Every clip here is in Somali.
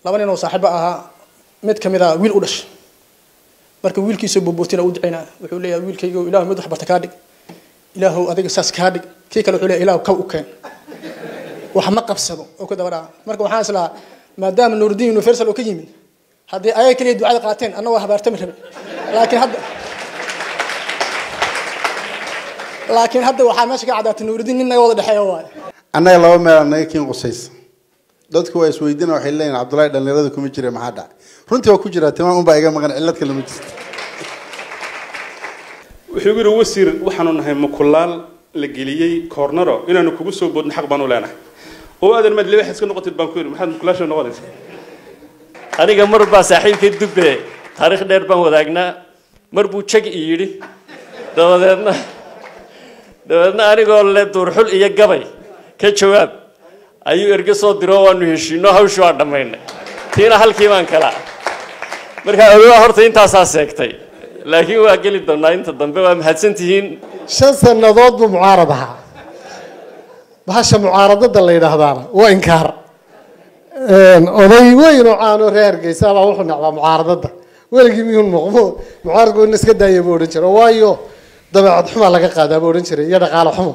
laba nin oo saaxiibo ahaa mid kamid a wiil u dhashay marka wiilkiisa boobootina u ducaynaa wuxuu leeyahay wiilkayga ilaahu mid wax barta kaa dhig ilaahu adiga saas kaa dhig kii kale wuxuu leeyahay ilaahu kaw u keen wax ma qabsado oo ku daba dhaca marka waxaan islahaa maadaama nuuruddin universal oo ka yimid haddii ayaga keliya ducada qaateen anna waa habaartami rabe laakiin hadda laakiin hadda waxaa meesha ka caddaatay nuuruddin nin naga wada dhexeeya waaye annaga laba meel naga kiin qusaysa dadku waa isweydiina waxay leeyihin cabdullaahi dhallinyarada kuma jira maxaa dhacay runtii waa ku jiraa timaan unbaa iga maqan cillad kale ma jirto wuxuu yidhi wasiir waxaanu nahay mukulaal la geliyey koornaro inaanu kugu soo boodno xaq baanu leenahay oo aadan maad libax iska noqotid baan ku yidhi maxaad mukulaasha noqonaysa aniga mar baa saaxiibkay dubbe taariikh dheer baan wadaagnaa mar buu jag i yidhi dabadeedna dabadeedna anigoo le duurxul iyo gabay ka jawaab ayuu erge soo diro waanu heshiino hawshii waa dhammaynay tiina halkii baan kala markaa ogaa horta intaasaa seegtay laakiin waa geli doonaa inta dambe waa mahadsan tihiin shan sannadood buu mucaarad ahaa bahasha mucaaradada la yidhaahdaana waa inkaar oday weyn oo caano reer hargeysa baa wuxuu nacbaa mucaaradada weligii miyuun muqmo mucaaradku in iska daaya buu odhan jiray waayo dabeecad xumaa laga qaadaa buu odhan jiray iyo dhaqaale xumo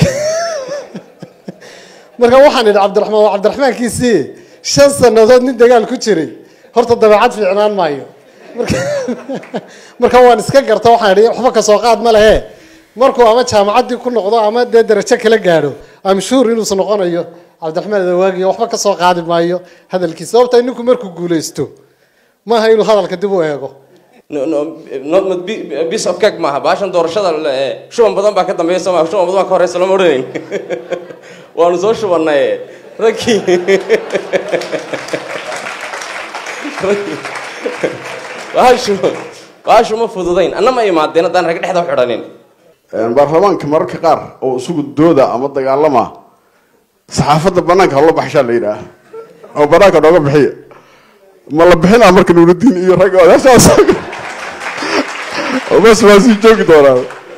marka waxaan idhi cabdiraxmaan waa cabdiraxmaankiisii shan sannadood nin dagaal ku jiray horta dabeecad fiicnaan maayo marka marka waan iska garta waxaan idhi waxba kasoo qaad ma lehe markuu ama jaamacaddii ku noqdo ama dee darajo kala gaadho am sure inuusan noqonayo cabdiraxmaan adawaagiyo waxba kasoo qaadi maayo hadalkiisa sababta ninku markuu guulaysto maaha inuu hadalka dib u eego piece of cake maaha baashan doorashada eh, shuban badan baa ka dambeeya soo maa shuban badan baa ka horeysa lama odhanayn waanu soo shubannay raggii raggii baashu baashu ma fududayn anna ma imaadeen haddaan rag dhexda u xidhanin baarlamaanka mararka qaar oo isagu dooda ama dagaalama saxaafadda banaanka hala baxshaa la yidhaah oo banaanka nooga bixiya ma la bixinaa marka nuurudiin iyo ragga odaashaas bas waa sii joogi doonaa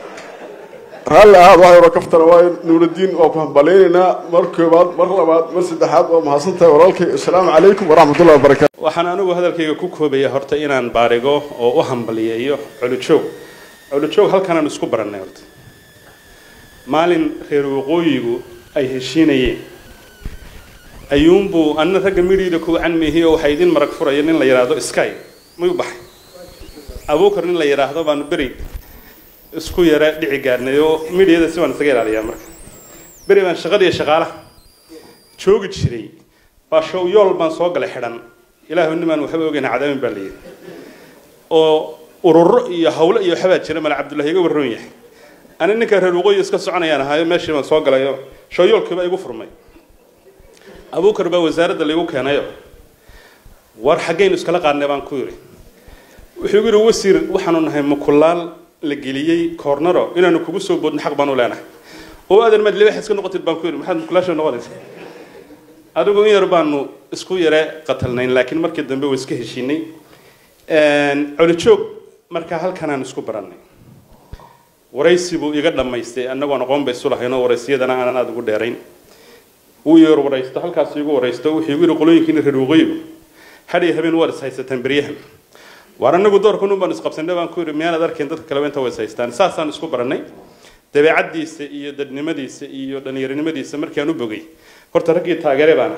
raalli ahaad waxay ora kaftana waayo nuurudiin waa ku hambaleynaynaa mar koobaad mar labaad mar saddexaad waa mahadsantahay walaalkay assalaamu calaykum waraxmatullahi wabarakaatu waxaan anigu hadalkayga ku koobaya horta inaan baarigo oo u hambaliyeeyo colujoog colujoog halkanaan isku barannay horta maalin reer waqooyigu ay heshiinayeen ayuunbuu anna ragga midhiida ku canmihi oo waxaa idin marag furaya nin la yidhaahdo sky may u baxay abuukar nin la yidhaahdo baanu beri isku yara dhici gaarnay oo midhiyada si baan isaga ilaaliyaa marka beri baan shaqadiiyo shaqaalaha joogi jiray baa show yool baan soo galay xidhan ilaahu nimaan waxba ogeyn cadaabin baa layidhi oo ururo iyo hawlo iyo waxbaa jira male cabdullahi iga warroon yahay ani ninka reer waqooyi iska soconayaan ahaayo meeshii baan soo galayo show yoolkiiba igu furmay abuukar baa wasaaradda laigu keenayo war xaggaynu iskala qaadnay baan ku yidhi wuxuu igu yidhi wasiir waxaanu nahay mukulaal la geliyey koornaro inaanu kugu soo boodno xaq baanu leenahay oo aadan maad libax iska noqotid baan ku yidhi maxaad mukulaasha noqonaysa adigu in yar baanu isku yare qatalnayn laakiin markii dambe waa iska heshiinay colijoog markaa halkanaan isku barannay waraysi buu iga dhammaystay annagoon aqoon bay isu lahaynoo waraysiyadana aanan aada ugu dheerayn wuu yar waraysto halkaas igu waraysto wuxuu igu yidhi qolooyinkiina reer waqooyigu hadhiyo habeen waad is haysataan beryahan waar anagu doorkan un baan isqabsanay baan ku yidhi miyaanad arkayn dadka kaleba inta way is haystaan saasaan isku barannay dabeecaddiisa iyo dadnimadiisa iyo dhallinyaronimadiisa markaan u bogay horta raggii taageere baana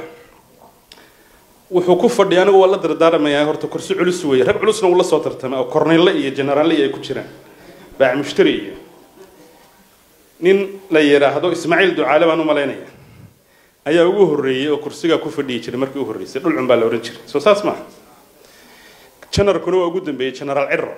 wuxuu ku fadhiya anigu waa la dardaaramayaa horta kursi culus weeye rag culusna uu la soo tartamay oo korneyle iyo jenaraalle iyo ay ku jiraan baac mushtari iyo nin la yidhaahdo ismaaciil ducaale baan u malaynaya ayaa ugu horreeyey oo kursigaa ku fadhiyi jiray markii u horreysay dhulcun baa la odhan jiray soo saas maaha janarkuna waa ugu dambeeyey genaraal ciro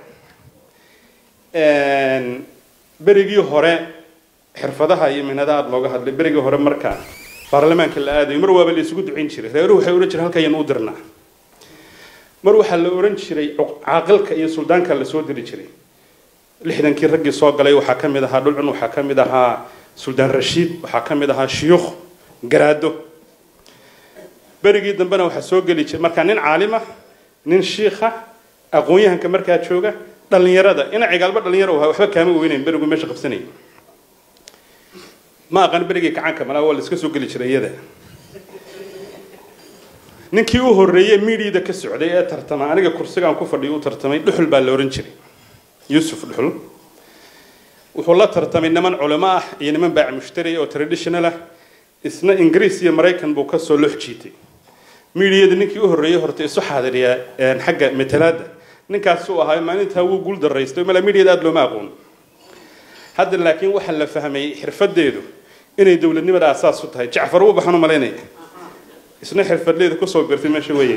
berigii hore xirfadaha iyo mihnadaha aada looga hadlay berigii hore markaa baarlamaanka la aadayo mar waaba la isugu ducayn jiray reeruhu waxay odhan jiray halkayaan u dirnaa mar waxaa la odhan jiray caaqilka iyo suldaanka la soo diri jiray lixdankii raggii soo galay waxaa ka mid ahaa dhulcun waxaa ka mid ahaa suldaan rashiid waxaa ka mid ahaa shiyuukh garaado berigii dambena waxaa soo geli jiray markaa nin caalima nin shiikha aqoon-yahanka markaa jooga dhallinyarada ina cigaalba dhalinyaro ahaa waxba kaama weynayn berigu meesha qabsanayay ma aqaan berigii kacaanka malaa waa la iska soo geli jiray iyada ninkii u horreeyey midiida ka socday ee tartama aniga kursigaan ku fadhiyo u tartamay dhuxul baa la ohan jiray yuusuf dhuxul wuxuu la tartamay niman culimo ah iyo niman baac mushtari oo traditional ah isna ingiriis iyo maraykan buu kasoo lox jiitay miidiyada ninkii u horreeyey horta isu xaadiriyaa xagga matalaada ninkaasuu ahaa maalintaa wuu guul daraystay mala miidiyada aada looma aqoon hadda laakiin waxaa la fahmay xirfadeedu inay dowladnimada asaas u tahay jacfar uu baxan u malaynaya isna xirfadleeda kusoo birtay meesha weeye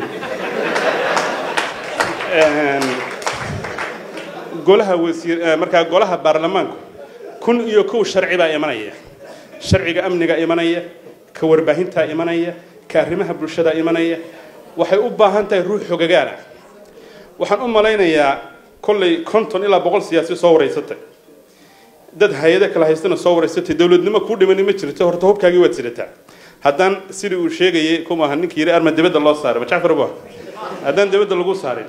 golaha wasiir markaa golaha baarlamaanku kun iyo kow sharci baa imanaya sharciga amniga imanaya ka warbaahintaa imanaya ka arrimaha bulshada imanaya waxay u baahan tahay ruux xogagaal ah waxaan u malaynayaa kollay konton ilaa boqol siyaasi soo wareysatay dad hay-ada kala haystana soo wareysatay dowladnimo kuu dhimani ma jirto horta hubkaagii waad sidataa haddaan sidii uu sheegayay kumaaha ninkii yiri arma dibadda loo saaray ma jacfar bu haddaan dibadda lagu saarin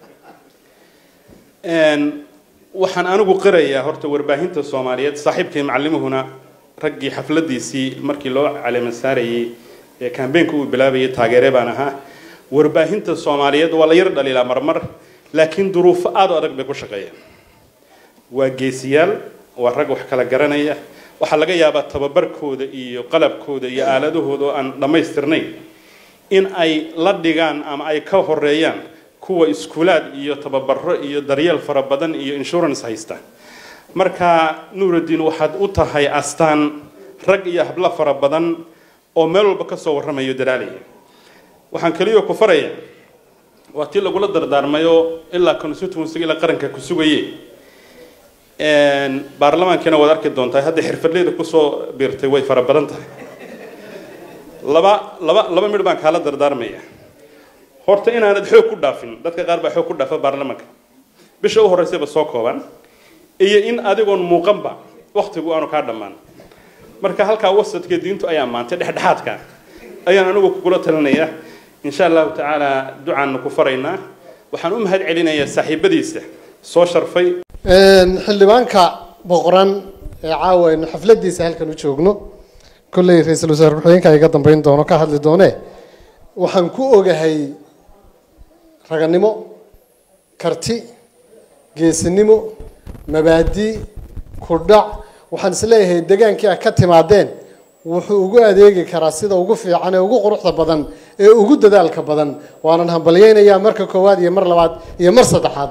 waxaan anigu qirayaa horta warbaahinta soomaaliyeed saaxiibkay macalimuhuna raggii xafladiisii markii loo caleema saarayey ee kambeynka uu bilaabayay taageere baan ahaa warbaahinta soomaaliyeed waa la yar dhaliilaa marmar laakiin duruufo aada u adag bay ku shaqeeyaan waa geesiyaal waa rag wax kala garanaya waxaa laga yaabaa tababarkooda iyo qalabkooda iyo aaladahooda oo aan dhammaystirnayn in ay la dhigaan ama ay ka horeeyaan kuwa iskuulaad iyo tababaro iyo daryeel fara badan iyo insurance haysta marka nuuraddiin waxaad u tahay astaan rag iyo hablo fara badan oo meel walba kasoo warramayo dadaalaya waxaan keliyo ku faraya waa tii lagula dardaarmayo ilaa constituency ilaa qaranka ku sugaye baarlamaankiina waad arki doontaa hadda xirfadleyda kusoo biirtay way fara badan tahay laba laba laba midh baan kaala dardaarmaya horta inaanad xoog ku dhaafin dadka qaar baa xoog ku dhaafa baarlamaanka bisha u horreysayba soo kooban iyo in adigoon muuqanba waktigu aanu kaa dhammaan marka halkaa wasadka diintu ayaa maantay dhexdhexaadka ayaan anigu kugula talinaya insha allahu tacaala ducaanna ku faraynaa waxaan u mahad celinayaa saaxiibadiisa soo sharfay xildhibaanka boqoran ee caawa aynu xafladiisa halkan u joogno kolley ra-iisul wasaare ku-xigeenka iga dambeyn doono ka hadli doone waxaan ku ogahay raganimo karti geesinimo mabaadi kudhac waxaan isleeyahay degaankii a ka timaadeen wuxuu ugu adeegi karaa sida ugu fiican ee ugu quruxda badan ee ugu dadaalka badan waanan hambalyeynayaa marka koowaad iyo mar labaad iyo mar saddexaad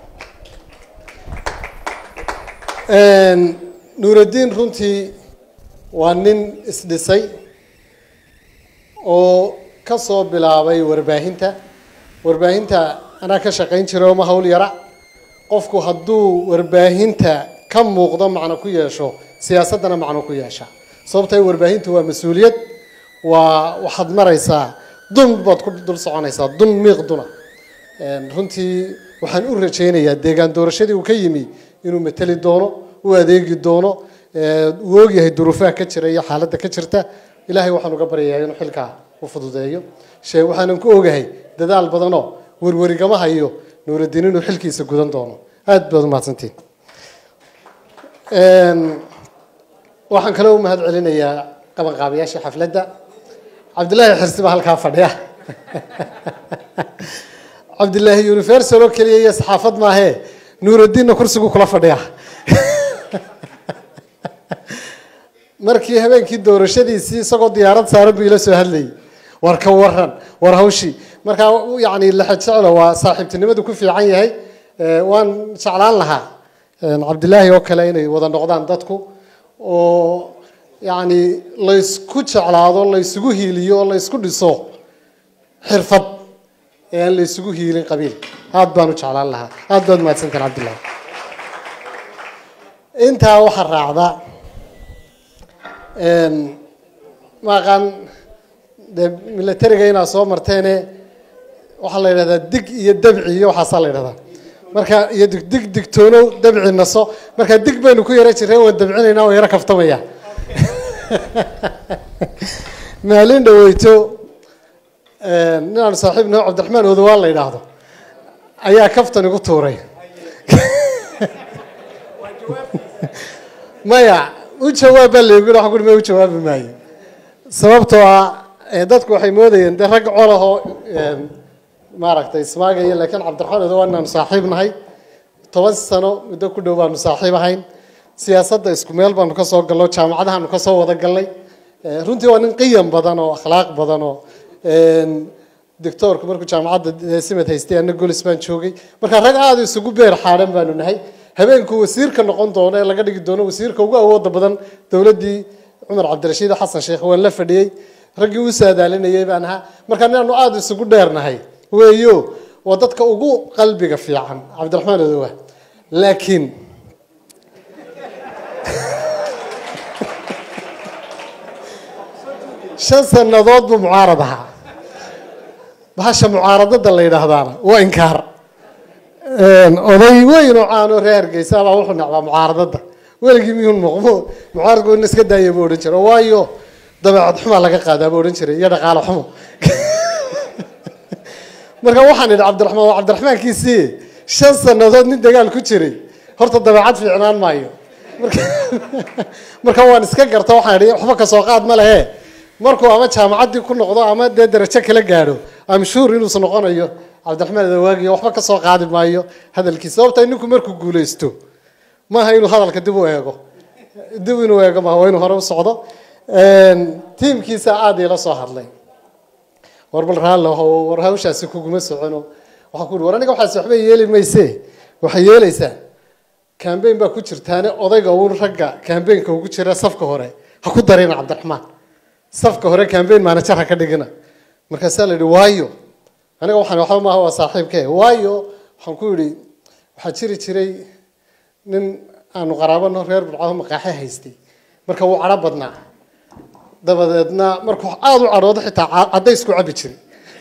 nuuraddiin runtii waa nin isdhisay oo ka soo bilaabay warbaahinta warbaahinta anaa ka shaqayn jiray oma hawl yara qofku hadduu warbaahinta ka muuqdo macno ku yeesho siyaasaddana macno ku yeesha sababtay warbaahintu waa mas-uuliyad waa waxaad maraysaa dun baad ku dul soconaysaa dun miiq duna runtii waxaan u rajaynayaa deegaan doorashadii uu ka yimi inuu mateli doono u adeegi doono uu ogyahay duruufaha ka jira iyo xaaladda ka jirta ilaahay waxaan uga baryayaa inuu xilkaa u fududeeyo shee waxaanan ku ogahay dadaal badanoo werwerigama hayo nuuraddiin inuu xilkiisa gudan doono aada baad u mahadsantiin waxaan kaloo u mahad celinayaa qabanqaabayaasha xafladda cabdillaahi xirsi baa halkaa fadhiya cabdillaahi universal oo keliya iyo saxaafad maahee nuuraddiinna kursigu kula fadhiya markii habeenkii doorashadiisii isagoo diyaarad saaran buu ila soo hadlayay war ka waran war hawshii markaa yacni laxajeclo waa saaxiibtinimadu ku fiican yahay waan jeclaan lahaa cabdillaahi oo kale inay wada noqdaan dadku oo yacni laysku jeclaado laysugu hiiliyo oo laysku dhiso xirfad ee aan laysugu hiilin qabiil aada baan u jeclaan lahaa aada baad mahadsantahin cabdillahi intaa waxaa raacda maaqaan dee milatariga inaad soo marteene waxaa la yidhahdaa dig iyo dabci iyo waxaasaa la yidhahdaa marka iyo dig dig digtoonow dabci naso markaa dig baynu ku yaro jireen waan dabcinaynaa waan yaro kaftamaya maalin dhaweyto ninaan saaxiib naho cabdiraxmaan odawaan la yidhaahdo ayaa kaftan igu tuuray maya u jawaab baa laygu yidhi waxaan ku uhi ma u jawaabi maayo sababtoo ah ee, dadku waxay moodayeen dee rag colahoo een, maaragtay ismaagaya laakiin cabdiraxmaan edo waa inaanu saaxiib nahay toban sano muddo ku dhow baanu saaxiib ahayn siyaasadda isku meel baanu ka soo galno jaamacadahaanu ka soo wada galnay Ee, runtii waa nin qiyam badan oo akhlaaq badan oo een, doctoorku markuu jaamacadda simad haystay anna golis baan joogay marka rag aada isugu beer xaadhan baanu nahay habeenkuu wasiirka noqon doono ee laga dhigi doono wasiirka ugu awooda badan dowladdii cumar cabdirashiid xasan sheekh waan la fadhiyey raggii u saadaalinayay baan ahaa marka inaanu aada isugu dheernahay weeyo waa dadka ugu qalbiga fiican cabdiraxmaan adowa laakiin shan sannadood buu mucaarad ahaa bahasha mucaaradada la yidhaahdaana waa inkaar oday weyn oo caano reer hargeysa baa wuxuu nacbaa mucaaradada weligii miyuun muqmo mucaaradku in iska daaya buu odhan jiray waayo dabeecad xumaa laga qaadaa buu odhan jiray iyo dhaqaale xumo marka waxaan idhi cabdiraxmaan waa cabdiraxmaankiisii shan sannadood nin dagaal ku jiray horta dabeecad fiicnaan maayo marka marka waan iska garta waxaan idhi waxba kasoo qaad ma lehe markuu ama jaamacaddii ku noqdo ama dee darajo kala gaadho amshuur inuusan noqonayo cabdiraxmaan adawaagiyo waxba ka soo qaadi maayo hadalkiisa sababta ninku markuu guulaysto maaha inuu hadalka dib u eego dib inuu eego maaha waa inuu hore u socdo tiimkiisa aada iila soo hadlay war bal raalli aho war hawshaasi kuguma socono waxaan ku uhi war aniga waxaas waxba yeeli mayse waxay yeelaysaa kambeyn baa ku jirtaane odayga uun ragga kambeynka ugu jira safka hore ha ku darina cabdiraxmaan safka hore kambeyn manager ha ka dhigina markaasaa la yidhi waayo aniga waxaan waxba maaha waa saaxiibke waayo waxaan ku yidhi waxaa jiri jiray nin aanu qaraabano reer burcado maqaaxe haystay marka wuu cadho badnaa dabadeedna markuu aada u cadhoodo xitaa caddays ku cabi jiray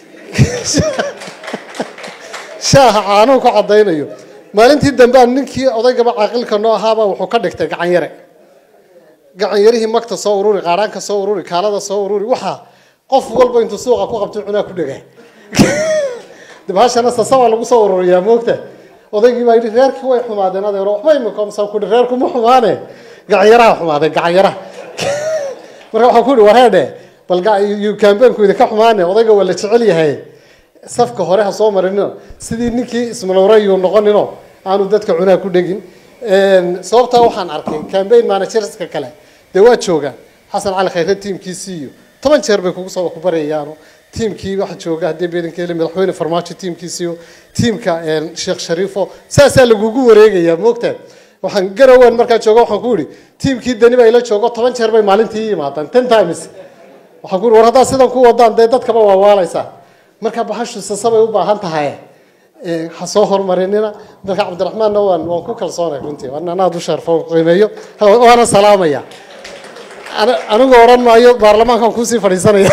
shaaha caanuhu ku caddaynayo maalintii dambe aan ninkii odaygaba caaqilka noo ahaaba wuxuu ka dhigtay gacan yare gacan yarihii magta soo ururi qaaraanka soo ururi kaalada soo ururi waxaa qof walba intuu suuqa ku qabto cunaa ku dhega dibhashana sasabaa lagu soo ururiyaa moogta odaygii baa yidhi reerkii way xumaadeen adeero waxba imika masaan ku yidhi reerkuma xumaane gacan yaraha xumaadeen gacan yaraha marka waxaan ku yidhi wareedhe bal kambeynku idinka xumaane odayga waa la jecel yahay safka hore ha soo marino sidii ninkii ismanowrayuu noqonino aanu dadka cunaa ku dhegin sababtaa waxaan arkay cambaign managerska kale dee waa joogaan xasan cali khayre tiimkiisii iyo toban jeer bay kugu soo kubaryayaano tiimkii waxa jooga haddii beedankeeli madaxweyne farmaajo tiimkiisiyo tiimka sheekh shariifo saasaa lagugu wareegayaa moogtaa waxaan garowan markaa jooga waxaan ku yidhi tiimkii dani baa ila joogo toban jeer bay maalintii yimaadaan ten times waxaan ku yidhi war haddaad sidan ku wadaan dee dadkaba waa waalaysaa marka baxashu sasabay u baahan tahay ha soo horumarinina marka cabdiraxmaanna waan waan ku kalsoonay runtii waan anaad u sharfo qiimeeyo waana salaamaya anigu oran maayo baarlamaankan kuusii fadhiisanaya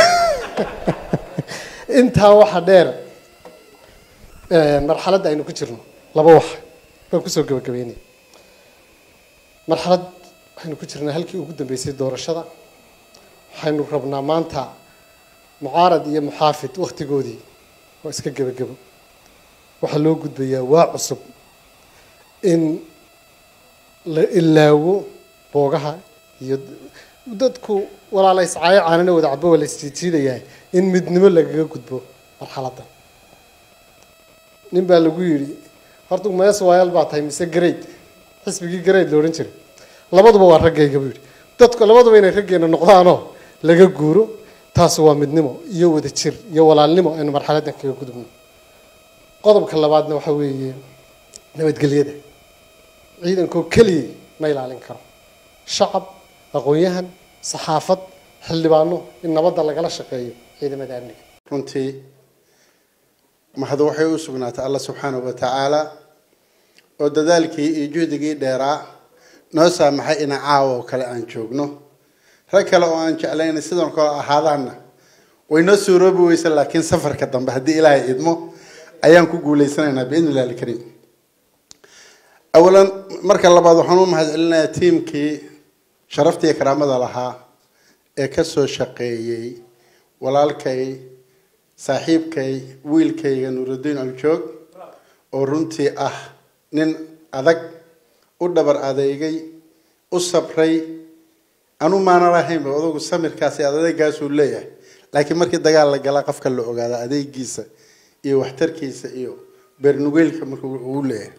intaa waxa dheer marxaladda aynu ku jirno laba wax baan kusoo gabagabeynaya marxalad waxaynu ku jirnaa halkii ugu dambeysay doorashada waxaynu rabnaa maanta mucaarad iyo muxaafid waktigoodii waa iska gebagebo waxaa loo gudbayaa waa cusub in la ilaawo boogaha iyo dadku walaala iscaayo caanana wada cabo waa la isjiijiidayaa in midnimo lagaga gudbo marxaladdan nin baa lagu yidhi horta mees waayal baa tahay mise grade xisbigii grade la odhan jiray labaduba waa raggayga buu yidhi dadku labaduba inay raggeena noqdaanoo laga guuro taasi waa midnimo iyo wada jir iyo walaalnimo aynu marxaladdan kaga gudubno qodobka labaadna waxa weeye nabadgelyada ciidankoo keliyay ma ilaalin karo shacab aqoon-yahan saxaafad xildhibaano in nabadda lagala shaqeeyo ciidamada amniga runtii mahad waxay u sugnaatay alla subxaanahu wa tacaala oo dadaalkii iyo juhdigii dheeraa noo saamaxay ina caawa oo kale aan joogno rag kale oo aan jeclayna sidan kale ahaadaanna way noo suuroobi weysa laakiin safarka dambe haddii ilaahay idmo ayaan ku guuleysanaynaa biidni illahi alkariim awalan marka labaad waxaan u mahad celinayaa tiimkii sharafta iyo karaamada lahaa ee kasoo shaqeeyey walaalkay saaxiibkay wiilkayga nuurudiin aljoog oo runtii ah nin adag u dhabar adeegay u sabray anu maana lahaynba odagu samirkaasi adeegaasuu leeyahay laakiin markii dagaal la gala qofka la ogaada adeegiisa iyo waxtarkiisa iyo beernugeylka markuu uu leeyahay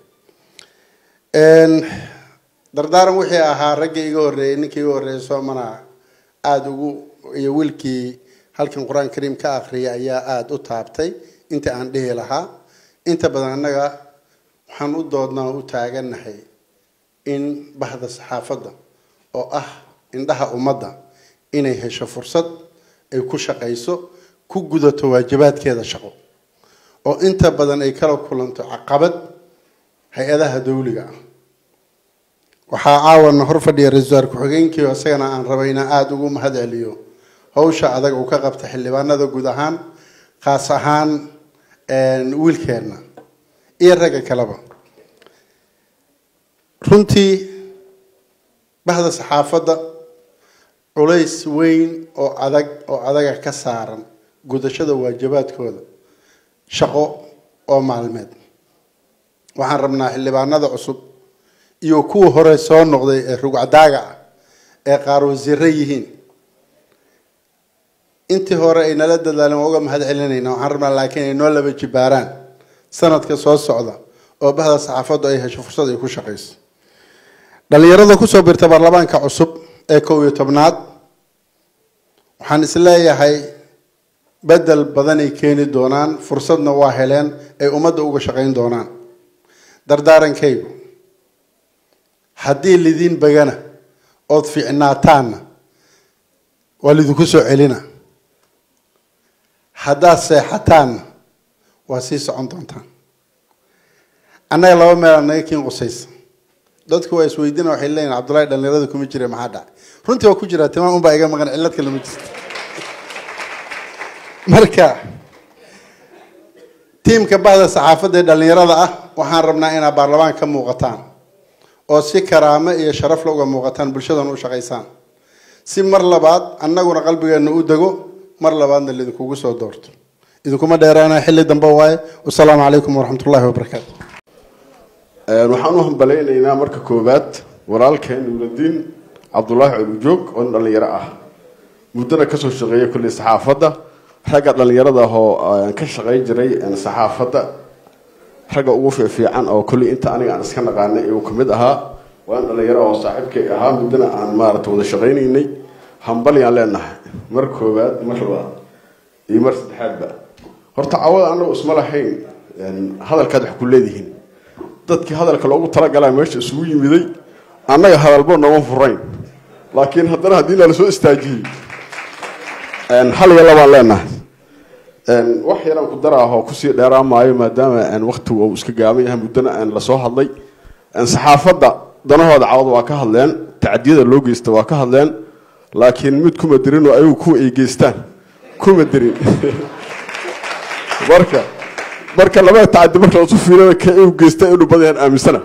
dardaaran wixii ahaa raggii iga horreeyey ninkii iga horreeyey soomana aada ugu iyo wiilkii halkan qur-aan kariim ka akhriyay ayaa aada u taabtay inta aan dhihi lahaa inta badan annaga waxaan u doodnaa u taagannahay in bahda saxaafadda oo ah indhaha ummadda inay hesho fursad ay ku shaqayso ku gudato waajibaadkeeda shaqo oo inta badan ay kala kulanto caqabad hay-adaha dawliga ah waxaa caawana hor fadhiya ra-isul wasaar ku-xigeenkii isagana aan rabayna aada ugu mahad celiyo hawsha adag uu ka qabta xildhibaanada guud ahaan khaas ahaan wiilkeenna iyo ragga kaleba runtii bahda saxaafadda culays weyn oo adag oo adaga ka saaran gudashada waajibaadkooda shaqo oo maalmeed waxaan rabnaa xildhibaanada cusub iyo kuwa hore soo noqday ee rugcadaaga ah ee qaar wasiiro yihiin intii hore ay nala dadaaleen waa uga mahad celinayna waxaan rabnaa laakiin ay noo laba jibaaraan sanadka soo socda oo bahda saxaafaddu ay hesho fursad ay ku shaqayso dhalinyarada kusoo birta baarlamaanka cusub ee kow iyo tobnaad waxaan isleeyahay bedel badanay keeni doonaan fursadna waa heleen ay ummadda uga shaqayn doonaan dardaarankaygu haddii lidiin bagana ood fiicnaataanna waa lidinku soo celina haddaad seexataanna waa sii socon doontaan annaga laba meelaa naga kiin qusaysa dadku waa isweydiina waxay leeyihin cabdullahi dhalinyarada kuma jira maxaa dhacay runtii waa ku jiraa timaan unbaa iga maqan cillad kale ma jirto marka tiimka bahda saxaafadda ee dhalinyarada ah waxaan rabnaa inaad baarlamaan ka muuqataan oo si karaamo iyo sharafla uga muuqataan bulshadan u shaqaysaan si mar labaad annaguna qalbigeena u dego mar labaadna laidinkugu soo doorto idinkuma dheeraana xilli dambe waaye wasalaamu calaykum waraxmat ullahi wabarakaatu waxaan u hambalaynaynaa marka koowaad walaalkeen nuuradiin cabdulaahi colujoog oo nin dhallinyaro ah muddana kasoo shaqeeya kulley saxaafadda ragga dhallinyarada ah oo ka shaqayn jiray saxaafadda ragga ugu fiifiican oo kolley inta aniga aan iska naqaanay uu kamid ahaa waa nin dhallinyaro oo saaxiibkay ahaa muddana aan maarata wada shaqaynaynay hambalyaan leenahay mar koowaad mar labaad iyo mar saddexaadba horta cawada anagu isma lahayn hadalkaad wax ku leedihiin dadkii hadalka loogu talagalaa meesha isugu yimiday annaga hadalba nooma furayn laakiin haddana haddii nala soo istaajiyey hal iyo labaan leenahay wax yaraan ku daraahoo kusii dheeraan maayo maadaama waktigu uu iska gaaban yahay muddana lasoo hadlay saxaafadda danahooda cawad waa ka hadleen tacdiyada loo geysta waa ka hadleen laakiin mid kuma dirin oo ayagu kuwa ay geystaan kuma dirin marka marka labada tacadi marka lasu fiirana ka u geysta inuu badayaan aaminsana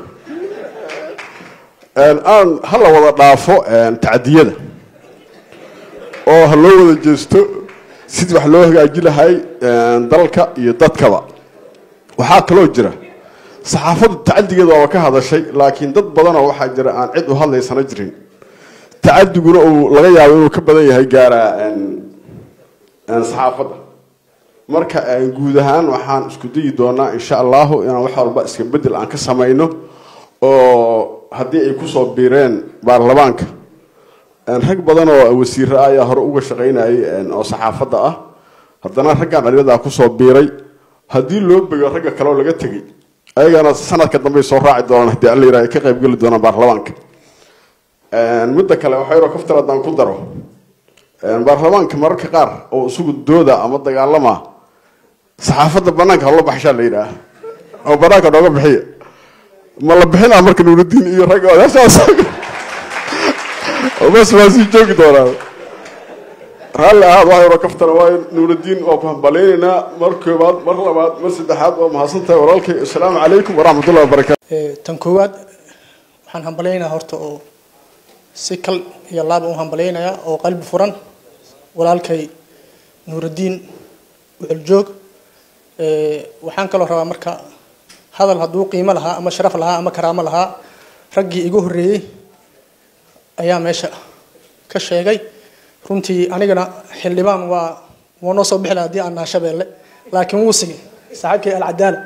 aan hala wada dhaafo tacdiyada oo ha loo wada jeesto sidii wax loo hagaaji lahay dalka iyo dadkaba waxaa kaloo jira saxaafaddu tacadigeeda waaba ka hadashay laakiin dad badanoo waxaa jira aan cid u hadlaysana jirin tacadiguna uu laga yaabo inuu ka badan yahay gaaraa saxaafadda marka guud ahaan waxaan isku dayi doonaa insha allahu inaan wax walba iska bedel aan ka samayno oo haddii ay kusoo biireen baarlamaanka rag badan oo wasiiro ah ayaa hore uga shaqaynayay oo saxaafadda ah haddana raggan dhalinyada kusoo biiray haddii loo bego ragga kale oo laga tegay ayagana sanadka dambey soo raaci doonaan haddii alla yiraha ay ka qaybgeli doonaan baarlamaanka midda kale waxaa yaroo kaftar haddaan ku daro baarlamaanka mararka qaar oo isugu dooda ama dagaalama saxaafadda banaanka hala baxshaa la yidhaah oo banaanka nooga bixiya ma la bixinaa marka nuuradiin iyo ragga odaashaas bas waa sii joogi doonaa raalli ahaad wax yaroo kaftana waayo nuuradiin waa ku hambalaynaynaa mar koobaad mar labaad mar saddexaad waa mahadsan tahay walaalkay assalaamu calaykum waraxmatullahi wabarakaatu tan koowaad waxaan hambalaynayaa horta oo si kal iyo laaba u hambalaynayaa oo qalbi furan walaalkay nuuradiin wuxuljoog waxaan kaloo rabaa marka hadal hadduu qiimo lahaa ama sharaf lahaa ama karaamo lahaa raggii igu horreeyey ayaa meesha ka sheegay runtii anigana xildhibaan waa wuu noo soo bixi lahaa haddii aan naha shabeelle laakiin wuu sigay saaxiibkay alcadaala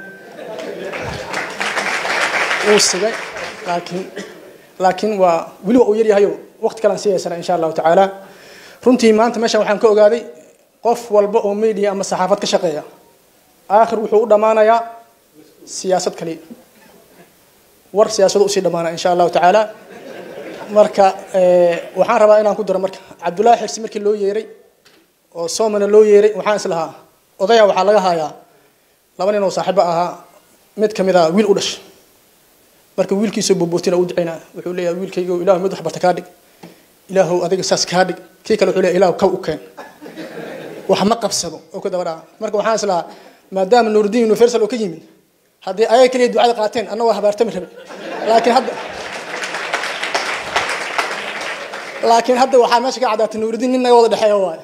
wuu sigay laakiin laakiin waa weli waa uu yaryahayo waqti kalean sii haysana insha allahu tacaala runtii maanta meeshan waxaan ka ogaaday qof walba oo media ama saxaafad ka shaqeeya aakhir wuxuu u dhammaanayaa siyaasad kaliya war siyaasado usii dhammaanaya insha allahu tacaala marka waxaan rabaa inaan ku daro marka cabdullaahi xirsi markii loo yeeray oo soomana loo yeeray waxaan is lahaa odaya waxaa laga hayaa laba nin oo saaxiibo ahaa mid kamid a wiil u dhashay marka wiilkiisoo boobootina u ducaynaa wuxuu leeyahay wiilkaygo ilaahu mid waxbarta kaa dhig ilaahu adiga saas kaa dhig kii kale wuxuu leeyahay ilaahu kaw u keen wax ma qabsado oo ku daba dhaca marka waxaan is lahaa maadaama nuuruddin universal oo ka yimid haddii ayaga keliya ducada qaateen anna waa habaartami rabe laakiin hadda laakiin hadda waxaa meesha ka caddaatay nuuruddin nin naga wada dhexeeya waaye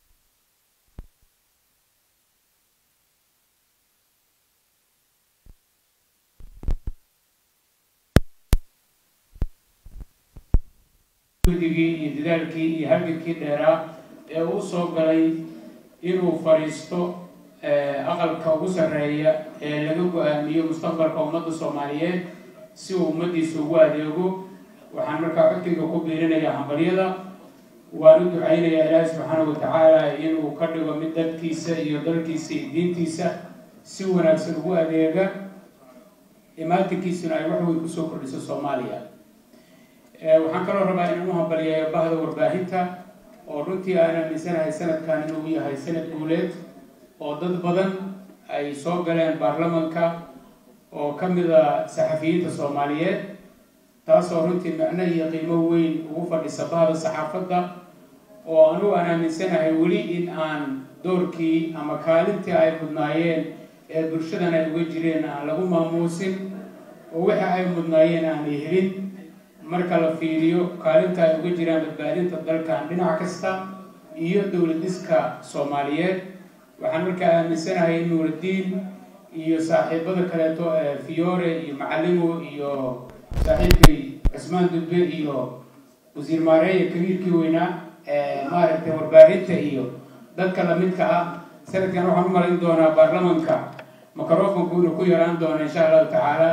guddigii iyo dadaalkii iyo halgankii dheeraa ee uu soo galay inuu fadhiisto aqalka ugu sarreeya ee laga go-aamiyo mustaqbalka ummadda soomaaliyeed si uu ummaddiisa ugu adeego waxaan markaa codkayga ku biirinayaa hambalyada waan u ducaynayaa ilaahi subxaanahu watacaala inuu ka dhigo mid dadkiisa iyo dalkiisa iyo diintiisa si wanaagsan ugu adeega imaatinkiisuna ay wax weyn kusoo kordhiso soomaaliya waxaan kaloo rabaa inaan u hambaliyeeyo bahda warbaahinta oo runtii aan aaminsanahay sanadkan inuu yahay sanad guuleed oo dad badan ay soo galeen baarlamanka oo ka mid a saxafiyiinta soomaaliyeed taasoo runtii macno iyo qiimo weyn ugu fadhisa bahda saxaafadda oo anugu aan aaminsanahay weli in aan doorkii ama kaalintii ay mudnaayeen ee bulshadan ay uga jireen aan lagu maamuusin oo wixii ay mudnaayeen aanay helin marka la fiiriyo kaalinta ay uga jiraan badbaadinta dalkan dhinac kasta iyo dowladiska soomaaliyeed waxaan markaa aaminsanahay in nuuraddiin iyo saaxiibada kaleeto ee fiore iyo macalimo iyo saaxiibkay cismaan dudbe iyo wasiir maareeya kabiirkii weynaa ee maaragtay warbaahinta iyo dadka lamidka ah sanadkan waxaan u malayn doonaa baarlamanka microfonku inuu ku yaraan doono insha allahu tacaala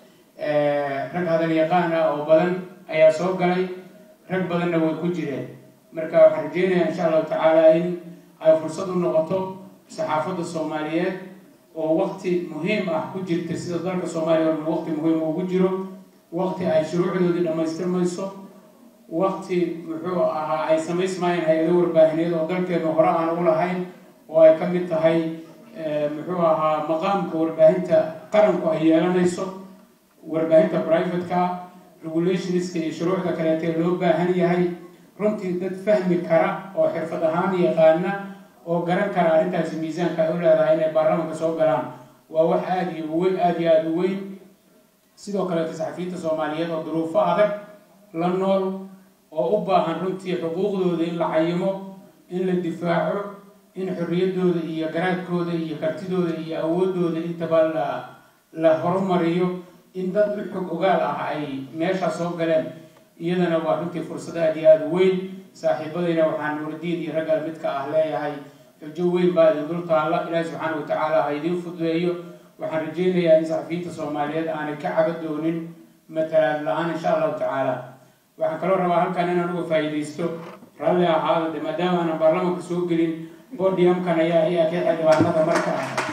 rag hadal yaqaan ah oo badan ayaa soo galay rag badanna way ku jireen marka waxaan rajeynayaa insha allahu tacaala in ay fursad u noqoto saxaafadda soomaaliyeed oo wakti muhiim ah ku jirta sida dalka soomaaliya orma wakti muhiim ugu jiro wakti ay shuruucdoodii dhammaystirmayso wakti muxuu ahaa ay samaysmaayeen hay-ado warbaahineed oo dalkeenu hore aan u lahayn oo ay ka mid tahay muxuu ahaa maqaamka warbaahinta qaranku ay yeelanayso warbaahinta privateka regulationska iyo shuruucda kaleeta ee loo baahan yahay runtii dad fahmi kara oo xirfad ahaan yaqaana oo garan kara arrintaasi miisaanka ay u leedahay inay baarlamanka soo galaan waa wax aada iyo uweyn aada iyo aada u weyn sidoo kaleeta saxafiyiinta soomaaliyeed oo duruufo adag la nool oo u baahan runtii xuquuqdooda in la cayimo in la difaaco in xorriyaddooda iyo garaadkooda iyo kartidooda iyo awoodooda intaba la la horumariyo in dad u xog ogaal ah ay meeshaa soo galeen iyadana waa runtii fursad aada iyo aada u weyn saaxiibadayna waxaan nuuradiin iyo raggal midka ah leeyahay xujo weyn baa idin dul taalla ilaahi subxaana wa tacaala ha idiin fududeeyo waxaan rajeynayaa in saxafiyiinta soomaaliyeed aanay ka caba doonin matalaad la-aan insha allahu tacaala waxaan kaloo rabaa halkan inaan uga faa'iidaysto ralli ahaada de maadaama aanan baarlamanka soo gelin bodiumkan ayaa ayaa ka xildhibaanada marka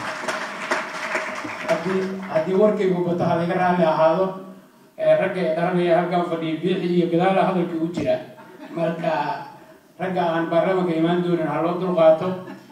haddii haddii warkaygu bato ha laga raalli ahaado ragga ee dharanaya halkan fadhiya biixi iyo gadaala hadalkii u jira marka ragga aan baarlamanka imaan doonin ha loo dulqaato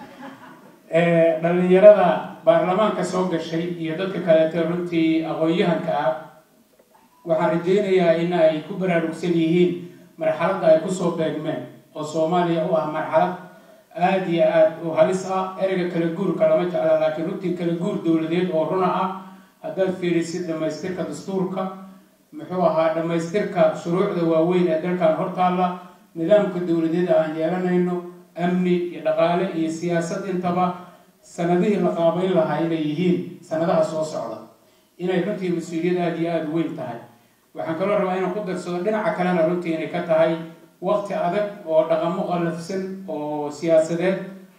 dhalinyarada baarlamaanka soo gashay iyo dadka kaleeto runtii aqoon-yahanka ah waxaan rajeynayaa in ay ku baraarugsan yihiin marxaladda ay kusoo beegmeen oo soomaaliya u ah marxalad aada iyo aada u halis ah ereyga kala guurka lama jecla laakiin runtii kala guur dowladeed oo runa ah haddaad fiirisid dhamaystirka dastuurka muxuu ahaa dhamaystirka shuruucda waaweyn ee dalkan hortaalla nidaamka dowladeed aan yeelanayno amni iyo dhaqaale iyo siyaasad intaba sanadihii la qaabayn lahaa inay yihiin sanadaha soo socda inay runtii mas-uuliyad aada iyo aada u weyn tahay waxaan kaloo rabaa inaan ku darsado dhinaca kalena runtii inay ka tahay waqti adag oo dhaqamo qallafsan oo siyaasadeed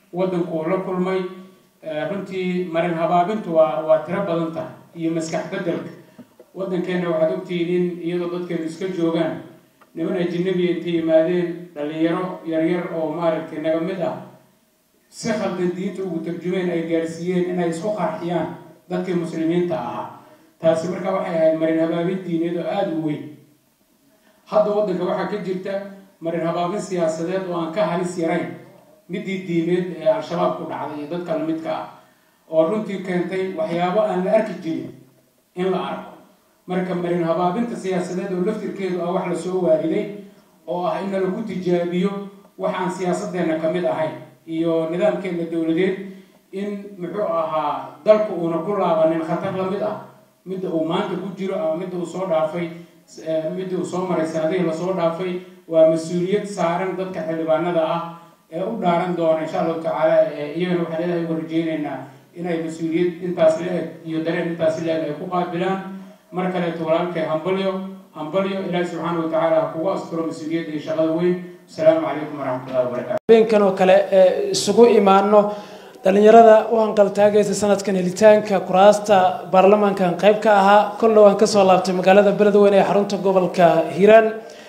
waddanku uu la kulmay runtii marin habaabintu waa waa tiro badan tahay iyo maskax beddelka waddankeenna waxaad ogtihiin in iyadoo dadkeenu iska joogaan niman ajinabiya intay yimaadeen dhalinyaro yaryar oo maaragtay naga mid ah si khaldan diinta ugu tarjumeen ay gaarsiiyeen inay isku qarxiyaan dadkii muslimiinta ahaa taasi markaa waxay ahayd marin habaabin diineed oo aada u weyn hadda waddanka waxaa ka jirta marin habaabin siyaasadeed oo aan ka halis yarayn midii diimeed ee al-shabaab ku dhacday iyo dadka lamidka ah oo runtii keentay waxyaabo aan la arki jirin in la arko marka marin habaabinta siyaasadeed oo laftirkeedu ah wax lasoo waariday oo ah in lagu tijaabiyo waxaan siyaasadeenna ka mid ahayn iyo nidaamkeena dowladeed in muxuu ahaa dalku uuna ku laabanin khatar lamid ah midda uu maanta ku jiro ama midda uu soo dhaafay midda uu soo maray sanadihii lasoo dhaafay waa mas-uuliyad saaran dadka xildhibaanada ah ee u dhaaran doona insha allahu tacaala iyagana waxaan ilaahay uga rajeynaynaa inay mas-uuliyad intaas la-eg iyo dareen intaas la-eg ay ku qaabilaan mar kaleeto walaalkay hambalyo hambalyo ilaahi subxaana wa tacaala ha kugu asturo mas-uuliyadda iyo shaqada weyn asalaamu calaykum waraxmatullahi wabarakatu habeenkan oo kale ee isugu imaano dhalinyarada u hanqaltaagaysa sanadkan helitaanka kuraasta baarlamaankan qayb ka ahaa kolle waan kasoo laabtay magaalada beledweyne ee xarunta gobolka hiiraan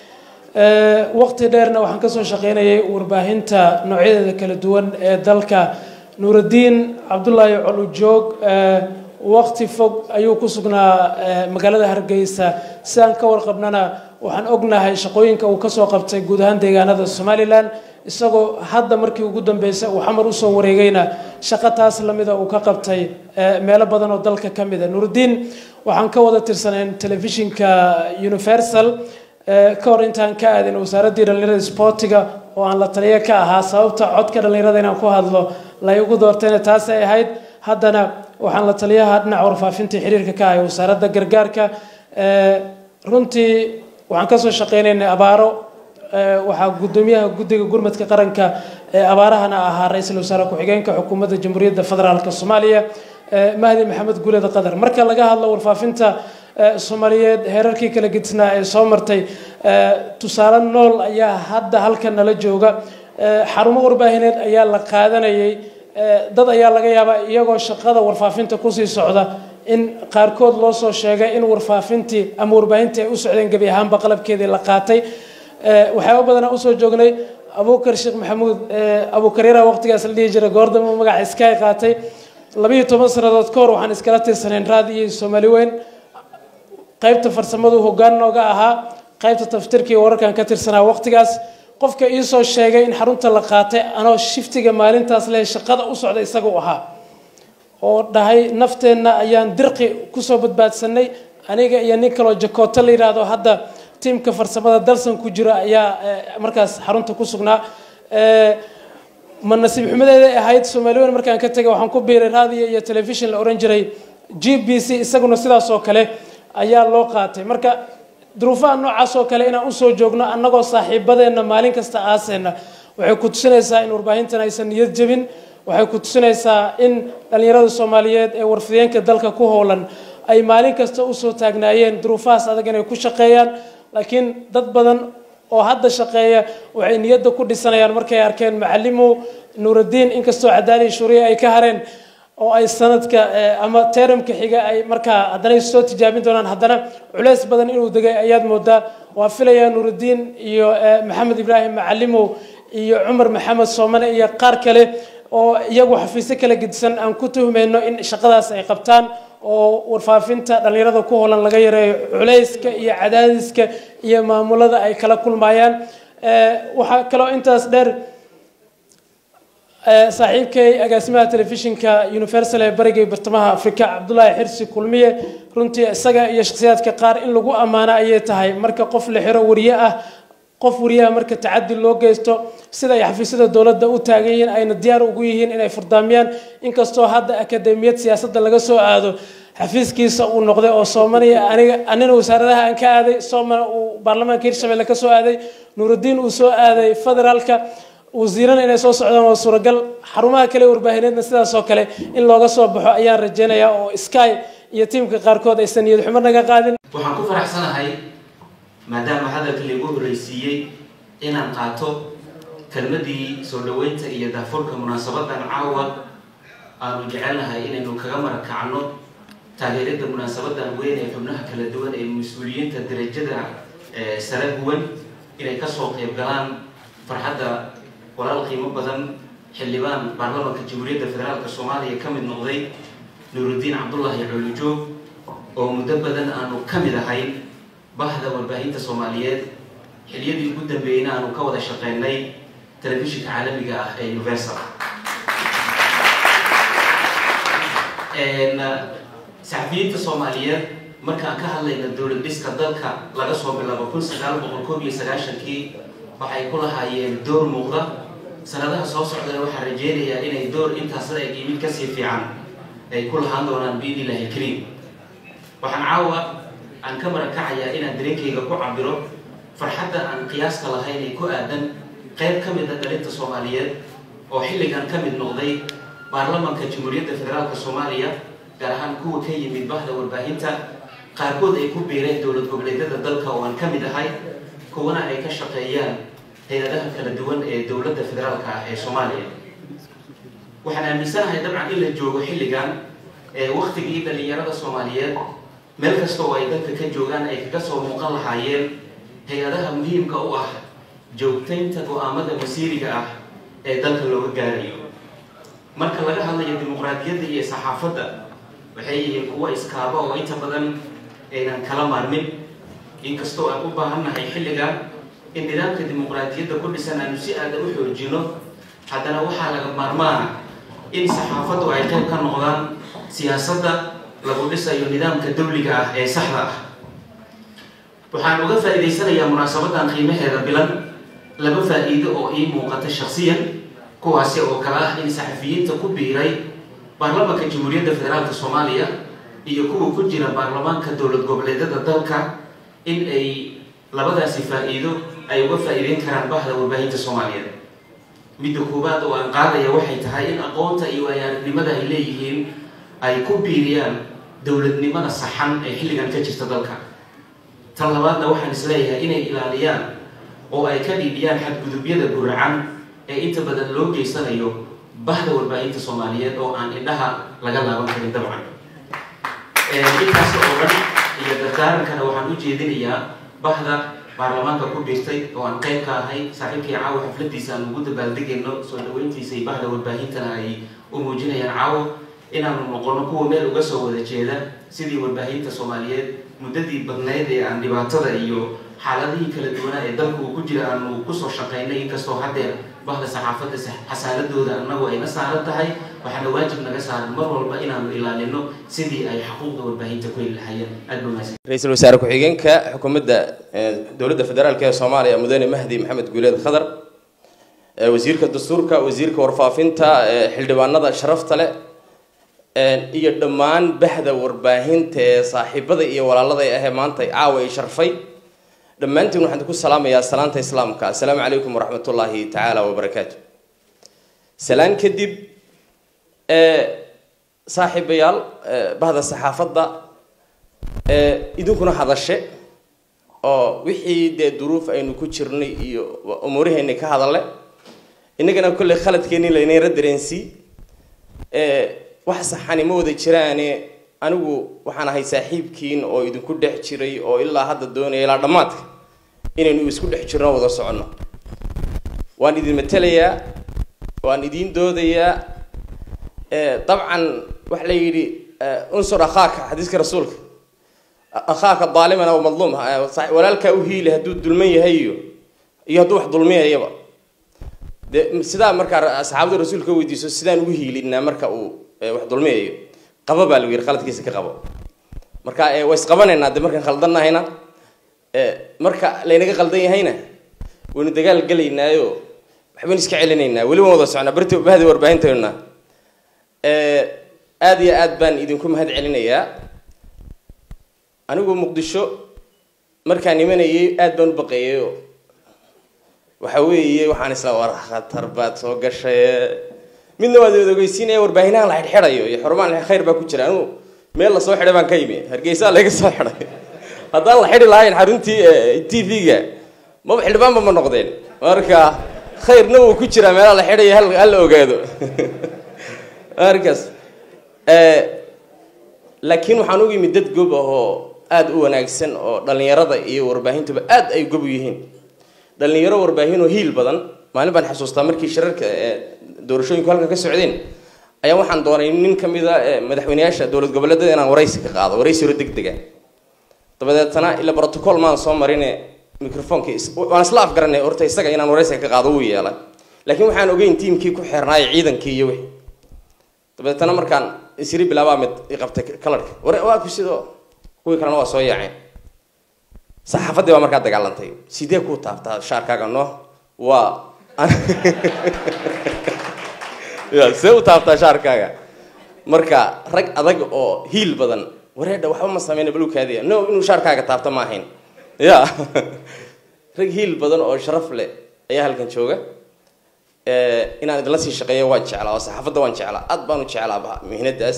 waqti dheerna waxaan kasoo shaqeynayay warbaahinta noocyadeeda kala duwan ee dalka nuuraddiin cabdulaahi colujoog waqti fog ayuu ku sugnaa magaalada hargeysa sidaan ka warqabnana waxaan ognahay shaqooyinka uu kasoo qabtay guud ahaan deegaanada somalilan isagoo hadda markii ugu dambeysay uu xamar usoo wareegayna shaqo taas lamida uu ka qabtay meelo badan oo dalka ka mid a nuuraddiin waxaan ka wada tirsanayn telefishinka universal ka hor intaan ka aadin wasaaraddii dhallinyarada sportiga oo aan la taliyo ka ahaa sababta codka dhallinyarada inaan ku hadlo lay ugu doortayna taas ay ahayd haddana waxaan la taliyaha dhinaca warfaafinta xiriirka ka ahay wasaaradda gargaarka runtii waxaan kasoo shaqeynaynay abaaro waxaa guddoomiyaha guddiga gurmadka qaranka ee abaarahana ahaa ra-iisul wasaare ku-xigeenka xukuumadda jamhuuriyadda federaalk soomaaliya mahdi maxamed guuleda qadar marka laga hadlo warfaafinta soomaaliyeed heerarkii kala gedisnaa ee soo martay tusaale nool ayaa hadda halkan nala jooga xarumo warbaahineed ayaa la qaadanayay dad ayaa laga yaabaa iyagoo shaqada warfaafinta kusii socda in qaarkood loo soo sheegay in warfaafintii ama warbaahintii ay u socdeen gebi ahaanba qalabkeedii la qaatay waxyaaba badanaa usoo joognay abuukar sheekh maxamuud abuukaryara waqtigaas la dhihi jiray goordamo magaca sky qaatay labiiyo toban sannadood ka hor waxaan iskala tirsanayn raadi iyo soomaali weyn qaybta farsamadu hoggaan nooga ahaa qaybta taftirkii wararkan ka tirsanaa waqtigaas qofka iisoo sheegay in xarunta la qaatay anoo shiftiga maalintaas leh shaqada u socda isagu ahaa oo dhahay nafteenna ayaan dirqi kusoo badbaadsanay aniga iyo nin kaloo jakooto la yidhaahdo hadda tiimka farsamada dalsan ku jira ayaa markaas xarunta ku sugnaa ma nasiib xumadeeday ahayd soomaaliweyn markaan ka tegay waxaan ku biiray raadiyo iyo telefishin la ohan jiray g b c isaguna sidaas oo kale ayaa loo qaatay marka duruufaha noocaas oo kale inaan usoo joogno annagoo saaxiibadeenna maalin kasta aaseenna waxay ku tusinaysaa in warbaahintan aysan niyad jebin waxay ku tusinaysaa in dhallinyarada soomaaliyeed ee warfideenka dalka ku howlan ay maalin kasta usoo taagnaayeen duruufahaas adag inay ku shaqeeyaan laakiin dad badan oo hadda shaqeeya waxay niyadda ku dhisanayaan markay arkeen macalimo nuuraddiin inkastoo cadaali shuuriya ay ka hareen oo ay sanadka ama teramka xiga ay markaa haddana soo tijaabin doonaan haddana culeys badan inuu degay ayaad moodaa waa filayaa nuuraddiin iyo maxamed ibraahim macalimow iyo cumar maxamed soomane iyo qaar kale oo iyagu xafiisyo kala gedisan aan ku tuhmayno in shaqadaas ay qabtaan oo warfaafinta dhallinyarada ku holan laga yareeyo culayska iyo cadaadiska iyo maamulada ay kala kulmayaan waxaa kaloo intaas dheer saaxiibkay agaasimaha telefishinka universal ee bariga bartamaha afrika cabdulaahi xirsi kulmiye runtii isaga iyo shakhsiyaadka qaar in lagu ammaano ayay tahay marka qof la xiro wariye ah qof wariyaha marka tacadi loo geysto sida ay xafiisyada dowladda u taagan yihiin ayna diyaar ugu yihiin inay furdaamiyaan inkastoo hadda akademiyad siyaasadda laga soo aado xafiiskiisa uu noqday oo soomaniya aniga anina wasaaradaha aan ka aaday soomana uu baarlamaanka hirshabelle ka soo aaday nuuraddiin uu soo aaday federaalka wasiirana inay soo socdaan waa suuragal xarumaha kale warbaahineedna sidaas oo kale in looga soo baxo ayaan rajeynayaa oo sky iyo tiimka qaarkood aysan niyad xumo naga qaadin waxaan ku faraxsanahay maadaama hadalka laigu horreysiiyey inaan qaato kelmadii soo dhaweynta iyo daafurka munaasabadan caawa aanu jecelnahay inaynu kaga marakacno taageerada munaasabadan weyn ee xubnaha kala duwan ee mas-uuliyiinta darajada sare guwan inay kasoo qeyb galaan farxadda walaal qiimo badan xildhibaan baarlamaanka jamhuuriyadda federaalk soomaaliya ka mid noqday nuurudiin cabdullaahi colijoog oo muddo badan aanu ka mid ahayn bahda warbaahinta soomaaliyeed xiliyadii ugu dambeeyeyna aanu ka wada shaqeynay telefishinka caalamiga ah ee universal saxafiyiinta soomaaliyeed markaan ka hadlayna dowlad dhiska dalka laga soo bilaabo kun sagaal boqol koob iyo sagaashankii waxay ku lahaayeen door muuqda sanadaha soo socdana waxaan rajeynayaa inay door intaas la eg mid kasii fiican ay ku lahaan doonaan biidnillahi kariim waxaan caawa aan ka marakacayaa inaan dareenkayga ku cabiro farxadda aan qiyaaska lahayn ee ku aadan qayb ka mid a dhalinta soomaaliyeed oo xilligan ka mid noqday baarlamaanka jamhuuriyadda federaalk soomaaliya gaar ahaan kuwa ka yimid bahda warbaahinta qaarkood ay ku biireen dowlad goboleedyada dalka oo aan ka mid ahay kuwana ay ka shaqeeyaan hay-adaha kala duwan ee dowladda federaalka ah ee soomaaliya waxaan aaminsanahay dabcan in la joogo xilligan ee waktigii dhalinyarada soomaaliyeed meel kasta oo ay dalka ka joogaan ay kaga soo muuqan lahaayeen hay-adaha muhiimka u ah joogtaynta go-aamada masiiriga ah ee dalka looga gaarayo marka laga hadlayo dimuqraadiyadda iyo saxaafadda waxay yihiin kuwo iskaaba oo inta badan aynan kala maarmin inkastoo aan u baahannahay xilligan in nidaamka dimuqraadiyadda ku dhisan aanu si aada u xoojino haddana waxaa laga maarmaana in saxaafaddu ay qayb ka noqdaan siyaasadda lagu dhisayo nidaamka dawliga ah ee saxda ah waxaan uga faa'iidaysanayaa munaasabadan qiimaheeda bilan laba faa'iido oo ii muuqata shaksiyan kuwaasi oo kale ah in saxafiyiinta ku biiray baarlamaanka jamhuuriyadda federaalk soomaaliya iyo kuwa ku jira baarlamaanka dowlad goboleedyada dalka in ay labadaasi faa'iido ay uga faa'iideyn karaan bahda warbaahinta soomaaliyeed midda koowaad oo aan qaadaya waxay tahay in aqoonta iyo waayaaragnimada ay leeyihiin ay ku biiriyaan dowladnimada saxan ee xilligan ka jirta dalka tan labaadna waxaan isleeyahay inay ilaaliyaan oo ay ka dhiibiyaan xadgudubyada guracan ee inta badan loo geysanayo bahda warbaahinta soomaaliyeed oo aan indhaha laga laaban karin dabcan intaas oo dhan iyo dardaarankana waxaan u jeedinayaa bahda baarlamaanka ku biirtay oo aan qayb ka ahay saaxiibkii caawa xafladiisa aan ugu dabaaldegayno soo dhaweyntiisa iyo bahda warbaahintana ay u muujinayaan caawo inaanu noqono kuwa meel uga soo wada jeeda sidii warbaahinta soomaaliyeed muddadii badnayd ee aan dhibaatada iyo xaaladihii kala duwanaa ee dalku uu ku jira aanu kusoo shaqaynay inkastoo haddeer bahda saxaafadda xasaaladooda annagu ayna saaran tahay waxaana waajib naga saaran mar walba inaanu ilaalino sidii ay xuquuqda warbaahinta ku heli lahayeen aad baa mahadsan ra-iisul wasaare ku-xigeenka xukuumadda dowladda federaalk ee soomaaliya mudane mahdi maxamed guuleed khadar wasiirka dastuurka wasiirka warfaafinta xildhibaanada sharafta leh iyo dhammaan bahda warbaahinta ee saaxiibada iyo walaalada ahee maanta caawa ay sharfay dhammaantiin waxaan ku salaamayaa salaanta islaamka assalaamu calaykum waraxmat ullaahi tacaala wabarakaatu salaan kadib saaxiibayaal bahda saxaafadda idinkuna hadashe oo wixii dee duruuf aynu ku jirnay iyo umuuraheenni ka hadalle innagana kolley khaladkeenni laynayra dareensii wax saxani ma wada jiraane anigu waxaan ahay saaxiibkiin oo idinku dhex jiray oo ilaa hadda doonaya ilaa dhammaadka inaynu isku dhex jirno wada soconno waan idin matelayaa waan idiin doodayaa dabcan waxa la yidhi unsur akhaaka xadiiska rasuulka akhaaka daaliman aw madluum walaalkaa u hiili hadduu dulman yahay iyo iyo hadduu wax dulmiyayaba de sidaa markaa asxaabada rasuulka weydiiso sidaan ugu hiilinaa marka uu wax dulmiyayo qaba baa lagu yidhi qaladkiisa ka qabo marka waa isqabanaynaa de markaan khaldannahayna marka laynaga qaldan yahayna waynu dagaal gelaynaayo waxbaynu iska celinaynaa weli waan wada socnaa barti bahdi warbaahintayna aada iyo aad baan idinku mahad celinayaa anigu muqdisho markaan imanayay aad baan u baqeeyayo waxa weeye waxaan isla war khatar baad soo gashay midna waad wada ogeysiinaya warbaahinaha la xidhxidhayo iyo xurmaan khayr baa ku jira anigu meel lasoo xidhay baan ka yimi hargeysa laga soo xidhay haddaan la xidhi lahayn xaruntii t v-ga maba xildhibaanba ma noqdeen marka khayrna wuu ku jiraa meelaha la xidhaya hal hal la ogaado markaas laakiin waxaan ugu yimid dad gob ah oo aada u wanaagsan oo dhallinyarada iyo warbaahintuba aad ay gob u yihiin dhallinyaro warbaahin oo hiil badan maalin baan xasuustaa markii shirarka doorashooyinku halkan ka socdeen ayaa waxaan doonay nin ka mid a madaxweyneyaasha dowlad goboleedyada inaan waraysi ka qaado waraysi hore deg dega dabadeetana ila protocol maan soo marine microfonkii waan isla afgaranay horta isaga inaan waraysiga ka qaado wuu yeelay laakiin waxaan ogeyn tiimkii ku xeernaayo ciidankii iyo wixii dabadeetana markaan isiri bilaabaa mid iqabtay kalarka war waa ku sidoo kuwii kalena waa soo yaaceen saxaafaddii baa markaa dagaalantay sidee kuu taabtaa shaarkaaga no waa ya see u taabtaa shaarkaaga marka rag adag oo hiil badan wareedha waxba ma sameyna balukaadiya no inuu shaarkaaga taabto ma ahayn ya rag hiil badan oo sharaf leh ayaa halkan jooga inaan idinla sii shaqeeyo waan jeclaa oo saxaafadda waan jeclaa aad baan u jeclaa mihnadaas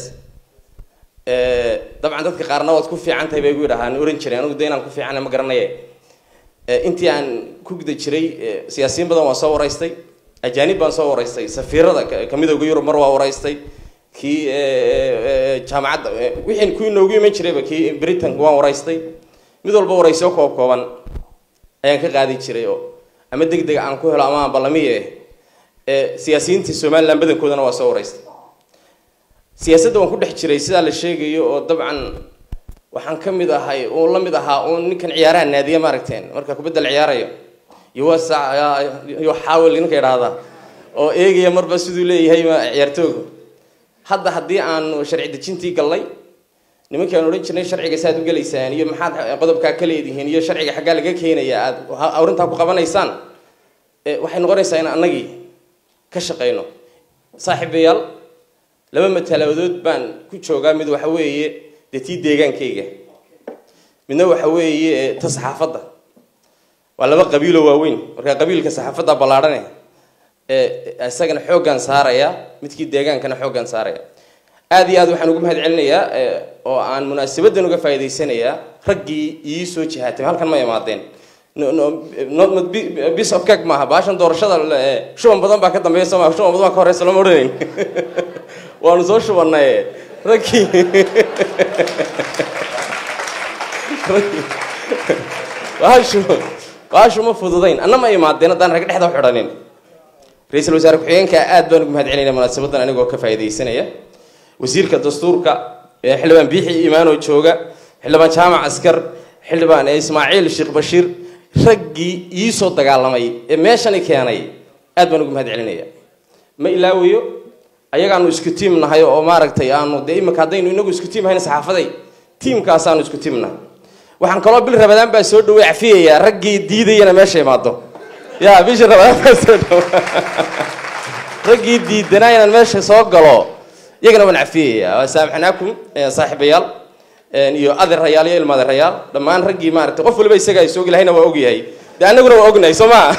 dabcan dadka qaarna waad ku fiican tahay bay igu yidhahaan oran jiray anigu de inaan ku fiicana ma garanaye intii aan ku guda jiray siyaasiyiin badan waan soo waraystay ajaanib baan soo waraystay safiirada kamidooga yurub mar waa waraystay kii jaamacadda wixii kuwii noogu iman jirayba kii britain waan waraystay mid walba waraysyo koob kooban ayaan ka qaadi jiray oo ama deg deg aan ku helo ama aan ballamiye siyaasiyiintii somaliland badankoodana waa soo waraystay siyaasadda waan ku dhex jiray sidaa la sheegayo oo dabcan waxaan ka mid ahay uun la mid ahaa uun ninkan ciyaaraha naadiya maaragteen marka kubadda la ciyaarayo yuwasa yo xaawil ninka idhaahda oo eegaya marba siduu leeyahay ciyaartoogu hadda haddii aanu sharci dejintii gallay nimankii aan odhan jirnay sharciga saaad u gelaysaan iyo maxaad qodobkaa ka leedihiin iyo sharciga xaggaa laga keenaya aad awrintaa ku qabanaysaan waxay noqonaysaa in annagii ka shaqayno saaxiibayaal laba matalabadood baan ku joogaa mid waxa weeye dee tii deegaankayga midna waxa weeye ta saxaafadda waa laba qabiiloo waaweyn marka qabiilka saxaafadda ballaadhane isagana xooggaan saaraya midkii deegaankana xooggaan saaraya aada iyo aad waxaan ugu mahad celinayaa oo aan munaasabadan uga faa'iidaysanayaa raggii ii soo jihaatay halkan ma imaadeen bis of cake maaha baashan doorashada shuban badan baa ka dambeeya soo maa shuban badan baa ka horeysa lama odhanayn waanu soo shubannay raggii baashu baashu ma fududayn anna ma imaadeen haddaan rag dhexda u xidhanin ra-iisul wasaare ku-xigeenka aad baan ugu mahad celinaya munaasabadan anigoo ka faa'iidaysanaya wasiirka dastuurka xildhibaan biixi imaanoo jooga xildhibaan jaamac askar xildhibaan ismaaciil sheekh bashiir raggii ii soo dagaalamay ee meeshani keenay aad baan ugu mahad celinaya ma ilaawayo ayagaanu isku tiim nahay oo maaragtay aanu dee imika haddaynu inagu isku tiim hayn saxaafaday tiimkaasaanu isku tiim nahay waxaan kaloo bil rabadaan baa soo dhaway cafiyayaa raggii diidayana meesha imaado ya bisha rabadaan baa soo dhawa raggii diidanaa inaan meesha soo galo iyagana waan cafiyayaa waa saamaxnaakum saaxiibayaal iyo adeerayaal iyo ilma adeerayaal dhammaan raggii maaragtay qof waliba isaga ay soo gelahayna waa ogyahay dee annaguna waa ognahay soo maa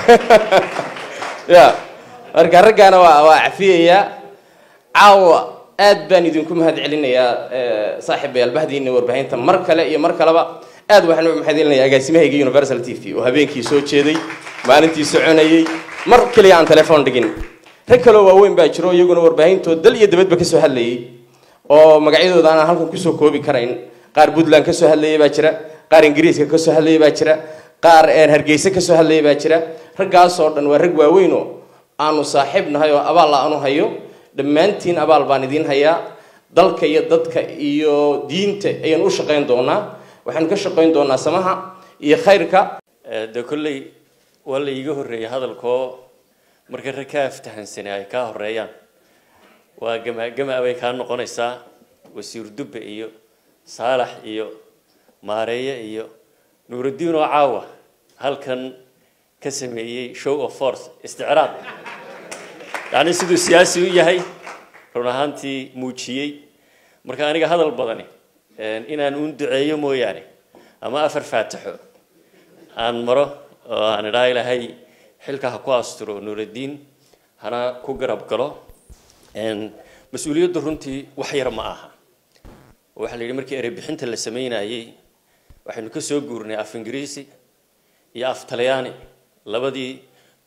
ya marka raggaana waa waa cafiyayaa caawa aad baan idinku mahad celinayaa saaxiibayaal bahdiina warbaahinta mar kale iyo mar kaleba aad waxaan u mahad celinayaa agaasimahayga universal t v oo habeenkii soo jeeday maalintii soconayay mar kaliya aan telefoon dhigin rag kaloo waaweyn baa jiro iyaguna warbaahintood dal iyo dabadba kasoo hadlayay oo magacyadooda aanan halkan kusoo koobi karayn qaar puntland kasoo hadlayay baa jira qaar ingiriiska kasoo hadlayay baa jira qaar hargeysa kasoo hadlayay baa jira raggaasoo dhan waa rag waaweyn oo aanu saaxiib nahay oo abaal aanu hayo dhammaantiin abaal baan idiin hayaa dalka iyo dadka iyo diinta ayaan u shaqayn doonaa waxaanu ka shaqayn doonaa samaha iyo khayrka de kolley waa la iiga horreeyay hadalkoo marka rag ka aftahansani ay kaa horeeyaan waa gama gama bay kaa noqonaysaa wasiir dubbe iyo saalax iyo maareeye iyo nuuraddiin oo caawa halkan ka sameeyey show of force isticraad yacni siduu siyaasi u yahay run ahaantii muujiyey marka aniga hadal badani inaan uun duceeyo mooyaane ama afar faataxo aan maro oo aan idhaa ilaahay xilka ha ku asturo nuuraddiin hana ku garab galo mas-uuliyaddu runtii wax yar ma aha waxaa la yidhi markii erebixinta la sameynayey waxaynu ka soo guurnay af ingiriisi iyo af talyaani labadii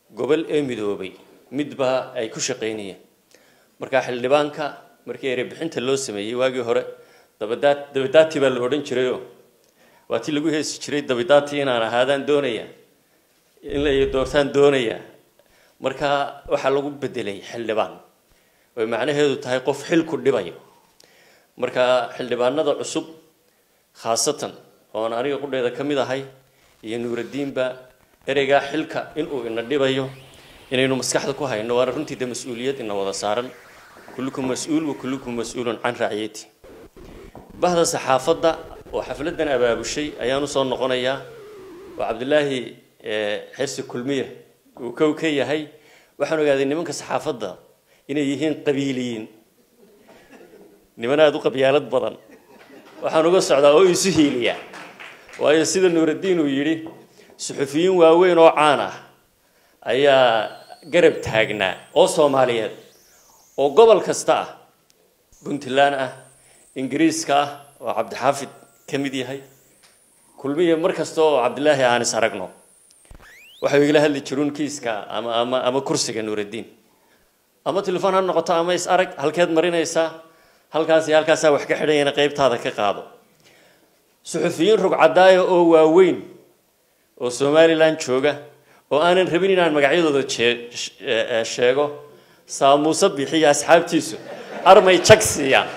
gobol ee midoobay midba ay ku shaqaynayeen markaa xildhibaanka markii erebixinta loo sameeyey waagii hore dabadaat dabadaati baa la odhan jirayoo waa tii lagu heesi jiray dabadaati inaan ahaadaan doonaya in la doortaan doonaya markaa waxaa lagu bedelay xildhibaan oy macnaheedu tahay qof xilku dhibayo marka xildhibaanada cusub khaasatan oon aniga qudheeda ka mid ahay iyo nuuradiinba ereygaa xilka inuu ina dhibayo inaynu maskaxda ku hayno waana runtii de mas-uuliyad ina wada saaran kullukum mas-uul wa kullukum mas-uulun can raaciyati bahda saxaafadda oo xafladan abaabushay ayaan usoo noqonayaa oo cabdilaahi xirsi kulmiye uu kow ka yahay waxaan ogaaday nimanka saxaafadda inay yihiin qabiiliyiin niman aada u qabyaalad badan waxaan uga socdaa oo isu hiiliya waayo sida nuuraddiin uu yidhi suxufiyiin waaweyn oo caan ah ayaa garab taagnaa oo soomaaliyeed oo gobol kasta ah puntland ah ingiriiska ah oo cabdixaafid ka mid yahay kulmiye mar kasta oo cabdilaahi aan is aragno waxay igala hadli jiruun kiiska ama ama ama kursiga nuuraddiin ama telefon ha noqoto ama is arag halkeed marinaysaa halkaas iyo halkaasaa wax ka xidhanyana qaybtaada ka qaado suxufiyiin rugcadaaya oo waaweyn oo somalilan jooga oo aanan rabin inaan magacyadooda sheego saamuuse bixiyo asxaabtiisu armay jag siiyaan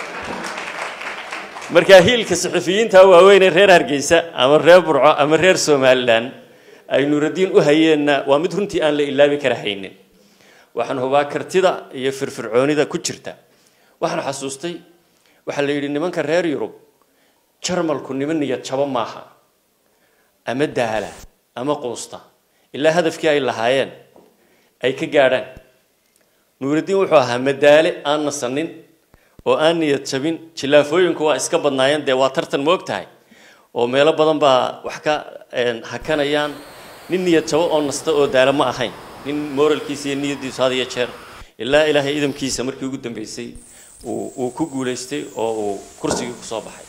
markaa hiilka suxufiyiinta waaweyn ee reer hargeysa ama reer burco ama reer somalilan ay nuuraddiin u hayeenna waa mid runtii aan la ilaabi kara haynin waxaan hubaa kartida iyo firfircoonida ku jirta waxaan xasuustay waxaa la yidhi nimanka reer yurub jarmalku niman niyad jabo maaha ama daala ama quusta ilaa hadafkii ay lahaayeen ay ka gaadhaan nuuraddiin wuxuu ahaa madaale aan nasanin oo aan niyad jabin jilaafooyinku waa iska badnaayeen dee waa tartan moog tahay oo meelo badan baa wax ka hakanayaan nin niyad jabo oo nasta oo daala ma ahayn nin moralkiisa iyo niyaddiisu had iyo jeer ilaa ilaahay idamkiisa markii ugu dambeysay uu ku guulaystay oo uu kursigii kusoo baxay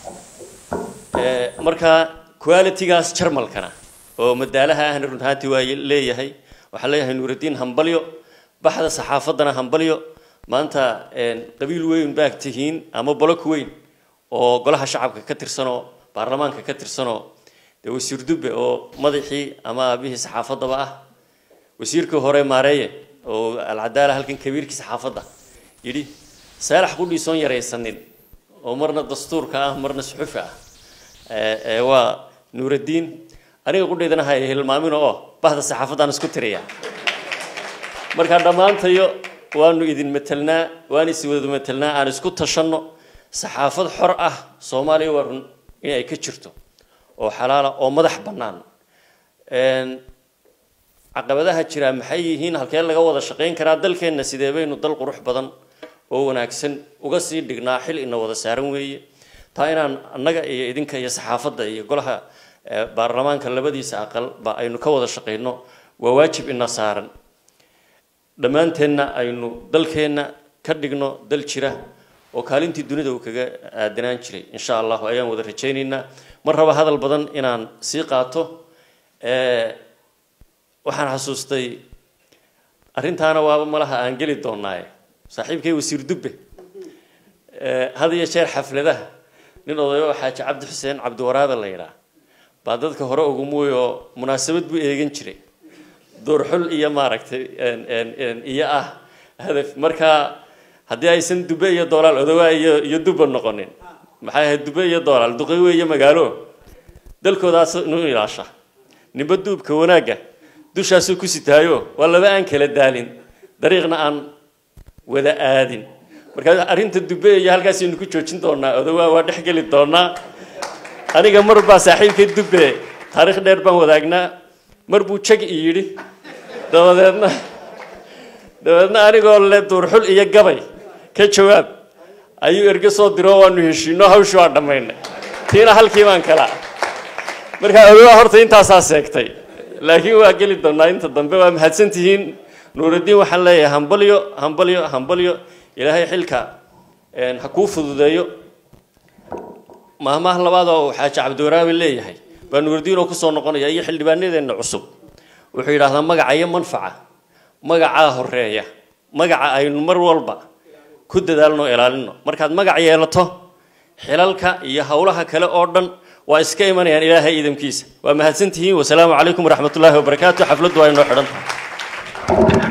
markaa qualitygaas jarmalkana oo madaalaha ahna run ahaantii waa leeyahay waxaan leeyahay nuuraddiin hambalyo baxda saxaafaddana hambalyo maanta qabiil weyn baag tihiin ama bolok weyn oo golaha shacabka ka tirsanoo baarlamaanka ka tirsanoo dee wasiir dubbe oo madaxii ama aabihii saxaafaddaba ah wasiirkii hore maareeye oo alcadaala halkan kabiirkii saxaafadda yidhi saalax qudhiisoon yaraysanin oo marna dastuurka ah marna suxufi ah waa nuuraddiin aniga qudhaydana ha hilmaamin oo bahda saxaafaddaan isku tiriya markaa dhammaantayo waanu idin matelnaa waan is wada matelnaa aan isku tashanno saxaafad xor ah soomaaliya waa run in ay ka jirto oo xalaala oo madax bannaan caqabadaha jira maxay yihiin halkee laga wada shaqayn karaa dalkeenna sidee baynu dal qurux badan oo wanaagsan uga sii dhignaa xil ina wada saaran weeye taa inaan annaga iyo idinka iyo saxaafadda iyo golaha baarlamaanka labadiisa aqal ba aynu ka wada shaqayno waa waajib ina saaran dhammaanteenna aynu dalkeenna ka dhigno dal jira oo kaalintii dunida uu kaga aadanaan jiray insha allahu ayaan wada rajaynaynaa mar raba hadal badan inaan sii qaato waxaan xasuustay arrintaana waaba malaha aan geli doonaaye saaxiibkay wasiir dubbe had iyo jeer xafladaha nin odayo xaaji cabdi xuseen cabdiwaraabe la yidhaah baa dadka hore ugu muuy oo munaasabad buu eegan jiray doorxul iyo maaragtay iyo ah hadaf markaa haddii aysan dube iyo doolaal odowaa iyo iyo duba noqonin maxay ahayd dube iyo doolaal duqay weeye magaalo dalkoodaas nu ilaasha ninba duubka wanaagga dushaasuu ku sitaayo waa laba aan kala daalin dariiqna aan wada aadin marka arrinta dube iyo halkaasaynu ku joojin doonaa odowaa waa dhex geli doonaa aniga mar baa saaxiibkay dube taariikh dheer baan wadaagnaa mar buu jag i yidhi dabadeedna dabadeedna anigoo le duurxul iyo gabay ka jawaab ayuu erge soo diro waanu heshiino hawshi waa dhammaynay tiina halkii baan kala markaa odowaa horta intaasaa seegtay laakiin waa geli doonaa inta dambe waa mahadsan tihiin nuuraddiin waxaan leeyahay hambalyo hambalyo hambalyo ilaahay xilka ha kuu fududeeyo maahmaah labaad oo xaaji cabdiwaraabi leeyahay baa nuuraddiin oo kusoo noqonaya iyo xildhibaanadeenna cusub wuxuu yidhaahdaa magaca iyo manfaca magacaa horeeya magaca aynu mar walba ku dadaalno o ilaalino markaad magac yeelato xilalka iyo howlaha kale oo dhan waa iska imanayaan ilaahay idamkiisa waa mahadsantihiin wasalaamu calaykum waraxmatullaahi wabarakaatu xafladdu waa inoo xidhan tahay